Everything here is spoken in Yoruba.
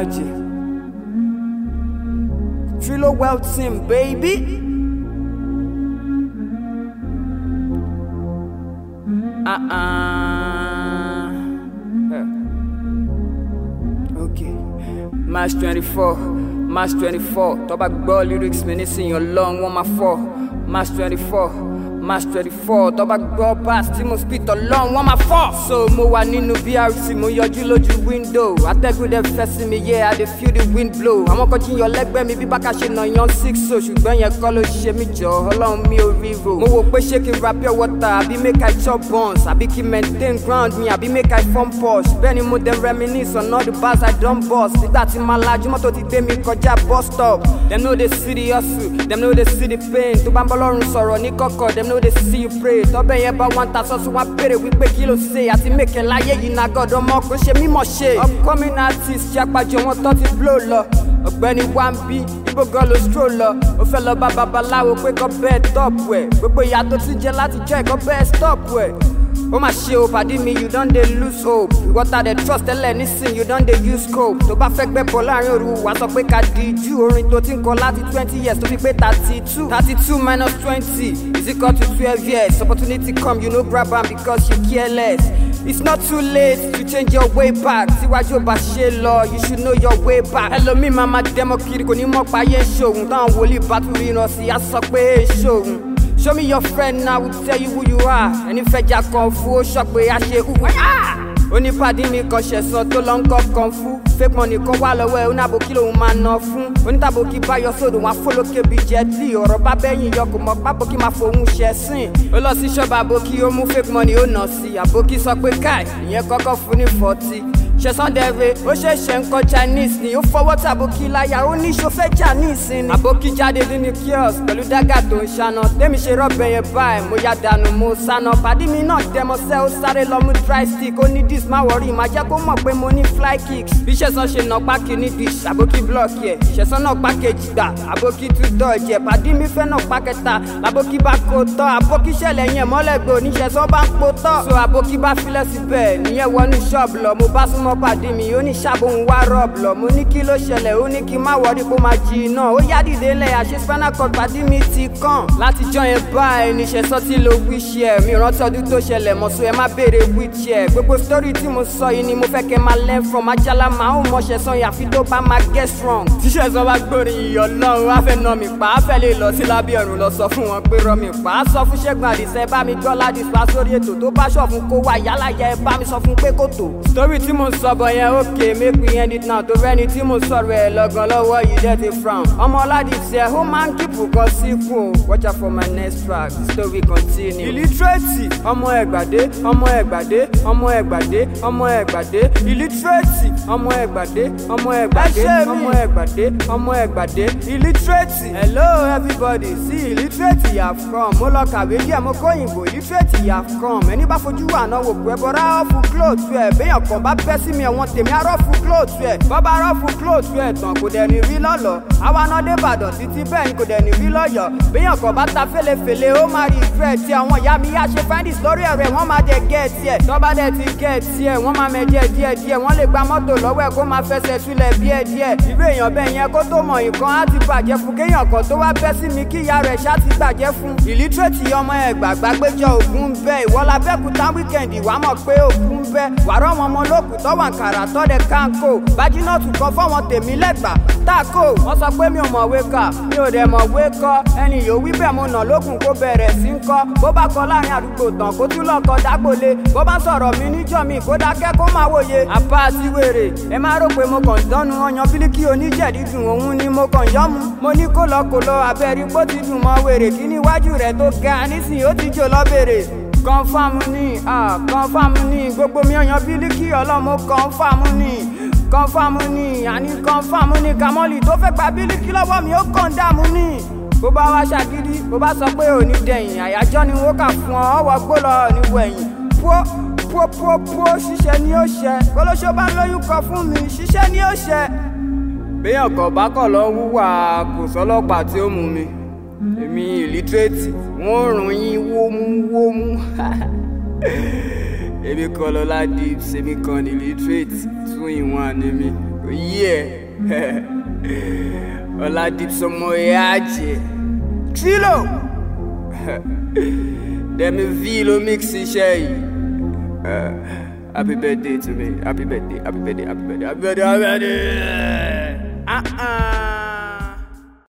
Alaji. Trilo Well Team, baby. Uh-uh. Okay. March 24, March 24. Tó bá gbọ́ lyrics mi nísìnyí ọlọ́run wọ́n máa fọ́. March 24, March 24. Tó bá gbọ́ bass tí mo spit ọlọ́run wọ́n máa fọ́. So mo wà nínú BRC mo yọjú lójú window. Atẹ́gùn dẹ̀ fẹ́ sí mi, yeah, I dey feel the wind blow. Àwọn kan jiyàn lẹ́gbẹ́ mi bí bákà ṣe nà yan six so ṣùgbọ́n yẹn kọ́ ló ṣe mí jọ ọlọ́run mi ò ríro. Mo wò pé ṣé kí n ra pure water àbí make I chop buns àbí kí n maintain ground mi àbí make I form posh. Bẹ́ẹ̀ni mo dem reminisce on all the bars I don bust. Nígbà tí màá lajú mọ́tò ti gbé mi kọjá bus stop. Dem no dey see the hustle, dem no dey see the pain. Tó bá ń bọ́ lọ́rùn sọ̀rọ̀ ní kọ̀kọ̀, dem no dey see you pray. Tọ́bẹ̀ yẹn bá wọn ta sọ́sọ́ wọn béèrè wípé kí ló ṣe àti mèkè láyé yìí na gọ́dọ̀ mọ́ kó ṣe mímọ̀ ṣe. Upcoming artist ṣàpàjọ wọn tó ti blow lọ. Ọ̀gbẹ́ni Wambi, ibo gan ló stroll lọ. Ó fẹ́ lọ bá babaláwo pé kọ́ bẹ́ẹ̀ top ẹ̀. Gbogbo ìyá tó ti jẹ láti jẹ́ ẹ̀kọ́ bẹ́ẹ̀ stop ẹ̀. ó mà ṣe o pàdé mi you don dey lose hope ìwọ́ta dey trust tẹ́lẹ̀ nísìn you don dey use cope tó bá fẹ́ gbẹ́ bọ̀ láàrin òru wà sọ pé ká di jù orin tó ti ń kọ láti twenty years tó fi pé thirty two thirty two minus twenty is equal to twelve years opportunity come you no grab am because you careless. It's not too late to change your way back. Síwájú ọba ṣe lọ, you should know your way back. Ẹlòmíì máa ma dẹ́mọ̀ kiri kò ní mọ̀ pa ayé ṣòun. Táwọn wòlíì bá tún ríran sí, á sọ pé ṣòun. Show me your friend now, will tell you who you are. Ẹni fẹjà kan fún ó sọ pé a ṣe hù. Onípàdé mi kan ṣẹ̀sán tó lọ ń kọ́ kan fún. Fake money kan wà lọ́wọ́ ẹ̀ oníàbòkí lòun máa ná fún. Onítàbòkí bá yọ sódò wọn afólókè bíi jẹ́tì. Ọ̀rọ̀ bá bẹ́yìn yọ kò mọ̀ pábòkí máa fòun ṣẹ̀ sìn. Ó lọ sí ṣọ́ọ̀bù àbòkí ó mú fake money ó nà sí. Àbòkí sọ pé káì, ìyẹn kọ́kọ́ fún ní fọ́tì ṣẹ̀sán dẹ̀rẹ̀ ó ṣẹ̀ṣẹ̀ ń kọ́ chinese ni ó fọwọ́ tí àbókí láyà ó ní ṣọfẹ́ chinese ni. àbókí jáde nínú kiosk pẹ̀lú dágà tó ń ṣáná tẹ́mi ṣe rọ́bẹ̀ yẹn báyìí mo ya dànù mo sáná pàdé mi náà dẹmọsẹ́ ó sáré lọ mú dry stick ó ní dis má wọrí má jẹ́ kó mọ̀ pé mo ní fly kicks. bí ṣẹ̀sán ṣe nà pákí ní dish àbókí blọọkì ẹ̀ ṣẹ̀sán náà pákéjì gbà àbókí tún dọ̀jẹ̀ pàdé mi fẹ́ náà pákẹ́ta àbókí bá kó tọ́ àbókí ṣẹlẹ̀ yẹn mọ́lẹ́gbẹ̀ oníṣẹ̀sán bá ń po tọ́. so àbókí bá filẹ̀ síbẹ̀ níyẹn wọnú ṣọ́ọ̀bù lọ mo bá súnmọ́ pàdé mi ó ní ṣàbòun wá rọ́ọ̀bù lọ mo ní kí ló ṣẹlẹ̀ ó ní kí n má wọrí kó máa jí iná ó yá dìde lẹ̀ àṣẹ spinal cord pàdé mi ti kàn láti jọ yẹn báyìí níṣẹ́ sọ́tì ló wíṣì ẹ̀ mi rántí ọdún tó ṣẹlẹ̀ mọ̀ so ẹ má béèrè wíṣì ẹ̀ gbogbo sítórì tí mo sọ yìí ni mo fẹ́ kẹ́ máa learn from ajala máa ń mọṣẹ́ sọ yàfi tó bá máa get strong. tíṣẹ́ sọ bá gbórin ìyọ̀ lọ́run á fẹ́ nà mí pa á fẹ́ lè lọ sí lábẹ́ ọ̀run lọ sọ fún wọn pé rọ mi pa á sọ fún ṣẹ́gun àdìsẹ́ bá mi gbọ́ ládìs pa sórí ètò tó bá ṣọ̀ fún kó wá yálà yẹ ẹ bá mi sọ fún pé kò tó. sítórì tí mo sọ bọ̀ yẹn ókè make we end it now tó rẹ́ni tí mo sọ̀rọ̀ ẹ̀ lọ́gàn lọ́wọ́ yìí dẹ́ ti frown. ọmọ ọládìsẹ́ ó máa ń kíkù kan síkù o watch out for my next track the story continue. illiterate ọmọ ẹgbàdé ọmọ ẹgbàdé ọmọ ẹgbàdé ọmọ ẹgbàdé illiterate ọmọ ẹgbàdé ọmọ ẹgbàdé ọmọ ẹgbàdé ọmọ ẹgbàdé illiterate. hello everybody see illiterate you have come mo lọ kàwé díẹ̀ mo kó òyìnbó illiterate you have come ẹni bá fojú wà náà wò pé bọ́dá ọ̀fù clothes ẹ̀ béèyàn kan bá bẹ́ sí mi ẹ̀wọ̀n tèmi arọ́fù clothes ẹ̀ bọ́bá arọ́fù clothes ẹ̀ tán kò dẹ̀ ní rí lọ́lọ́ àwa náà dé Ìbàdàn títí bẹ́ẹ̀ ni kò dẹ̀ ní rí lọ́yọ̀ béèyàn kan bá ta fèlèfèlè ó máa rí ìfẹ́ tí àwọn ìyá mi yá ṣe findis lórí ẹ̀rọ ẹ̀ wọ́n máa dẹ̀ gẹ̀ẹ́tì ẹ̀ tọ́ba dẹ̀ ti gẹ̀ẹ́tì ẹ̀ wọ́n máa mẹ́jẹ díẹ̀ díẹ̀ wọ́n lè gba mọ́tò lọ́wọ́ ẹ̀ kó máa fẹsẹ̀ túlẹ̀ díẹ̀ díẹ̀ irú èèyàn bẹ́ẹ̀ yẹn kó tó mọ̀ nǹkan á ti bàjẹ́ fún kéèyàn kan tó wá bẹ́ sí mi kí ìyá rẹ̀ ṣá ti bàjẹ́ fún. ìlítírèètì ọmọ ẹ̀ gbàgbá péjọ ògún bẹ́ ìwọ́lá bẹ́kúta wíkẹ̀ndì wàá mọ̀ pé ògún bẹ́ wàrọ̀ wọn ọmọ olókùn tọ́wọ̀n kàrà tọ́dẹ kánkó bájínọ́ọ̀tù kan fọ́wọn tèmi lẹ́gbàá táàkó wọ́n sọ pé mi ò mọ̀wé kà mi ò dẹ̀ mọ̀wé kọ́ ẹni yóò wí bẹ́ẹ̀ mo nà lókun kó bẹ̀rẹ̀ sí ń kọ́ bó bá kọ láàrin àdúgbò tán kó tún lọ kọ dágbòle bó bá sọ̀rọ̀ mi níjọ́ mi kó dákẹ́ kó máa wòye àbá àti wèrè ẹ má rò pé mo kàn dánú ọyàn bílíkì oníjẹ̀dídùn òun ni mo kàn yọ́ mu mo ní kó lọ kó lọ abẹ́rí pó ti dùn mọ́ wèrè kí níwájú rẹ̀ tó ga nísìnyí ó ti jò lọ bèrè kọ́nfàmù ní kọ́nfàmù ní gbogbo mi ọyàn bílíkì ọlọ́mọ kọ́nfàmù ní kọ́nfàmù ní àní kọ́nfàmù ní kàmọ́lì tó fẹ́ gba bílíkì lọ́wọ́ mi ó kàn dààmú ní. bó bá wá ṣàgídí bó bá sọ pé òní dẹ̀yìn àyájọ́ ni wọ́n kà fún ọ ọwọ́ gbó lọ níwẹ̀yìn pọ́ pọ́ pọ́ pọ́ ṣiṣẹ́ ni ó ṣẹ kólóṣó bá lóyún kọ fún mi ṣiṣẹ́ ni ó ṣẹ. béèyàn kan bá kọ̀ lọ wúwà kò sọ́lọ́pàá tí ó mú mi èmi ìlítírèètì wọ́n rùn yín wómúwómú èmi kan lọ́lá dips èmi kan ní illiterate tún ìwọ̀n àní mi ó yeah. Oladipomo Eaje. Trilo. Demi V ló mix iṣẹ́ yìí. Uh, happy birthday to me. Happy birthday, happy birthday, happy birthday, happy birthday, happy birthday. Uh-uh.